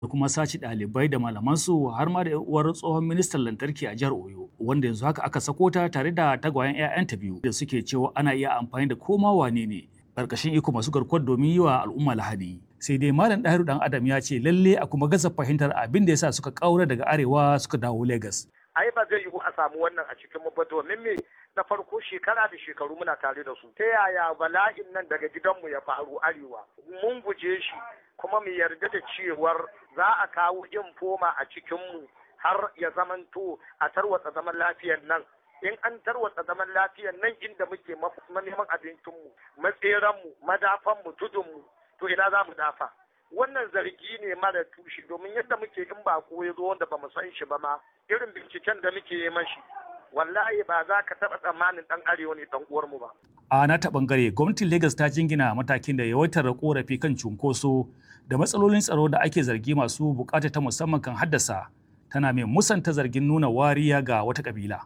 da kuma sace ɗalibai da malamansu har ma da uwar tsohon ministan lantarki a jihar Oyo wanda yanzu haka aka sako ta tare da tagwayen 'ya'yanta biyu da suke cewa ana iya amfani da koma wane ne ƙarƙashin iko masu garkuwar domin yi wa al'umma lahadi. Sai dai Malam Ɗahiru ɗan Adam ya ce lalle a kuma gaza fahimtar abin da yasa suka ƙaura daga arewa suka dawo Legas. Ai ba zai yiwu a samu wannan a cikin mu ba domin me na farko shekara da shekaru muna tare da su. Ta yaya bala'in nan daga gidanmu ya faru arewa? Mun guje shi kuma mu yarda da cewar za a kawo infoma a cikinmu har ya zamanto a tarwatsa zaman lafiyar nan in an tarwatsa zaman lafiyar nan inda muke neman abincinmu matseranmu madafanmu tudunmu to ina za mu dafa wannan zargi ne mara tushe domin yadda muke in ba ko ya zo wanda ba mu san shi ba ma irin binciken da muke yi mashi wallahi ba za ka taɓa tsammanin ɗan arewa ne ɗan uwarmu ba. A na ta ɓangare gwamnatin Legas ta jingina matakin da yawaitar korafi kan cunkoso da matsalolin tsaro da ake zargi masu bukata ta musamman kan haddasa tana mai musanta zargin nuna wariya ga wata kabila.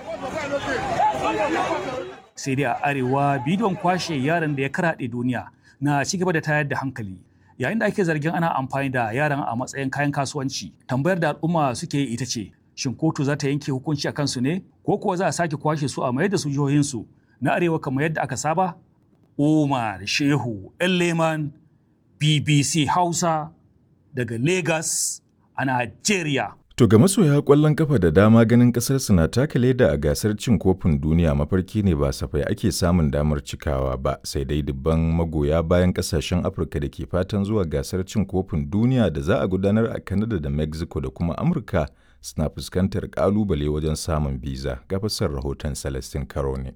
Sai dai a arewa bidiyon kwashe yaran da ya karaɗe duniya na ci gaba da tayar da hankali. Yayin da ake zargin ana amfani da yaran a matsayin kayan kasuwanci, tambayar da al'umma suke yi ita ce, shin kotu za ta yanke hukunci a kansu ne ko kuwa za a sake kwashe su a mayar da su jihohinsu na arewa kamar yadda aka saba? Umar Shehu Leman BBC Hausa daga Lagos a Najeriya. To ga masoya kwallon kafa da dama ganin kasar na taka leda a gasar cin kofin duniya mafarki ne ba safai ake samun damar cikawa ba sai dai dubban magoya bayan kasashen Afirka da ke fatan zuwa gasar cin kofin duniya da za a gudanar a Canada da Mexico da kuma Amurka suna fuskantar kalubale wajen samun biza ga fasar rahoton Celestin Karo ne.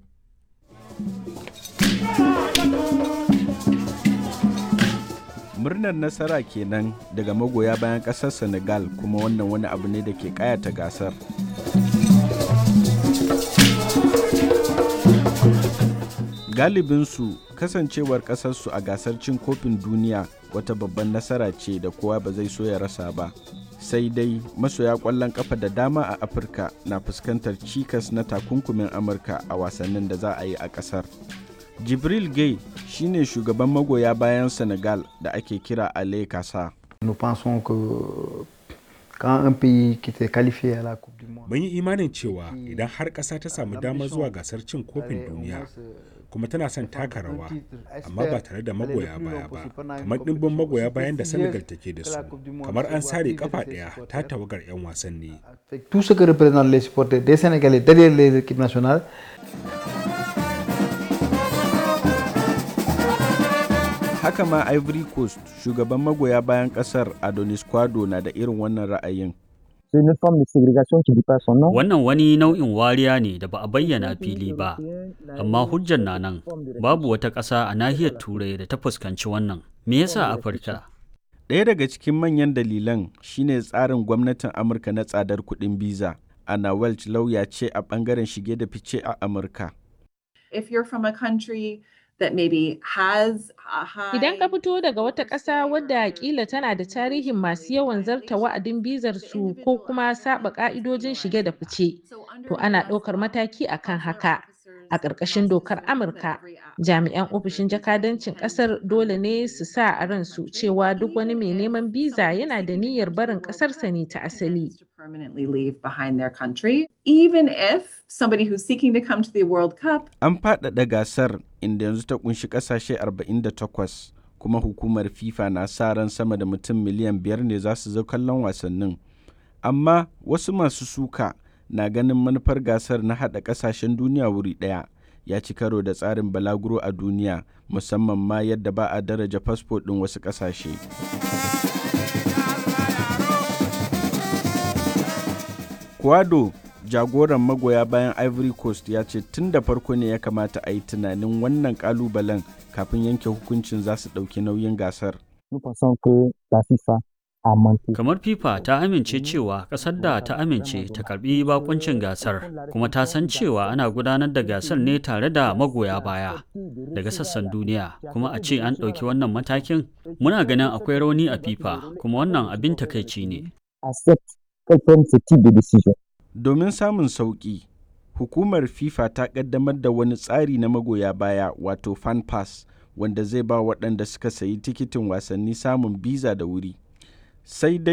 murnar nasara kenan daga magoya bayan kasar senegal kuma wannan wani abu ne da ke kayata gasar galibinsu kasancewar kasarsu a gasar cin kofin duniya wata babban nasara ce da kowa ba zai so ya rasa ba sai dai masoya kwallon kafa da dama a afirka na fuskantar cikas na takunkumin amurka a wasannin da za a yi a kasar jibril gay shine shugaban magoya bayan senegal da ake kira ale kasa mun yi imanin cewa idan har ƙasa ta samu damar zuwa gasar cin kofin duniya kuma tana son taka rawa amma ba tare da magoya baya ba kamar ɗimbin magoya bayan da senegal take da su kamar an sare kafa ɗaya ta tawagar 'yan wasanni haka ma ivory coast shugaban magoya bayan kasar adonis kwado na da irin wannan ra'ayin Wannan wani nau'in wariya ne da ba a bayyana fili ba, amma hujjar na nan babu wata ƙasa a nahiyar Turai da ta fuskanci wannan. Me yasa Afirka? Ɗaya daga cikin manyan dalilan shine tsarin gwamnatin Amurka na tsadar kuɗin biza. Anna Welch lauya ce a ɓangaren shige da fice a Amurka. If you're from a country that maybe has a high Idan ka fito daga wata ƙasa wadda kila tana da tarihin masu yawan zarta wa'adin bizar su ko kuma saba ƙa'idojin shige da fice, to ana ɗaukar mataki akan haka. A ƙarƙashin dokar Amurka, jami'an ofishin jakadancin ƙasar dole ne su sa a ransu cewa duk wani mai neman biza yana da niyyar barin ƙasarsa ne ta asali. permanently leave behind their country, even if somebody who's seeking to come to the World Cup An faɗaɗa gasar inda yanzu ta kunshi ƙasashe 48 kuma hukumar FIFA na sa ran sama da mutum miliyan biyar ne za su zo kallon wasannin. Amma wasu masu suka na ganin manufar gasar na haɗa ƙasashen duniya wuri ɗaya ya ci karo da tsarin balaguro a duniya musamman ma yadda ba a daraja fasfo ɗin wasu ƙasashe. Kwado jagoran magoya bayan Ivory Coast ya ce tun da farko ne ya kamata a yi tunanin wannan kalubalen kafin yanke hukuncin za su ɗauki nauyin gasar. Kamar FIFA ta amince cewa ƙasar da ta amince ta karbi bakuncin gasar kuma ta san cewa ana gudanar da gasar ne tare da magoya baya daga sassan duniya kuma a ce an ɗauki wannan matakin muna ganin akwai rauni a FIFA kuma wannan abin takaici ne. Domin samun sauƙi, hukumar FIFA ta ƙaddamar da wani tsari na magoya baya wato fan pass wanda zai ba waɗanda suka sayi tikitin wasanni samun biza da wuri. Sai dai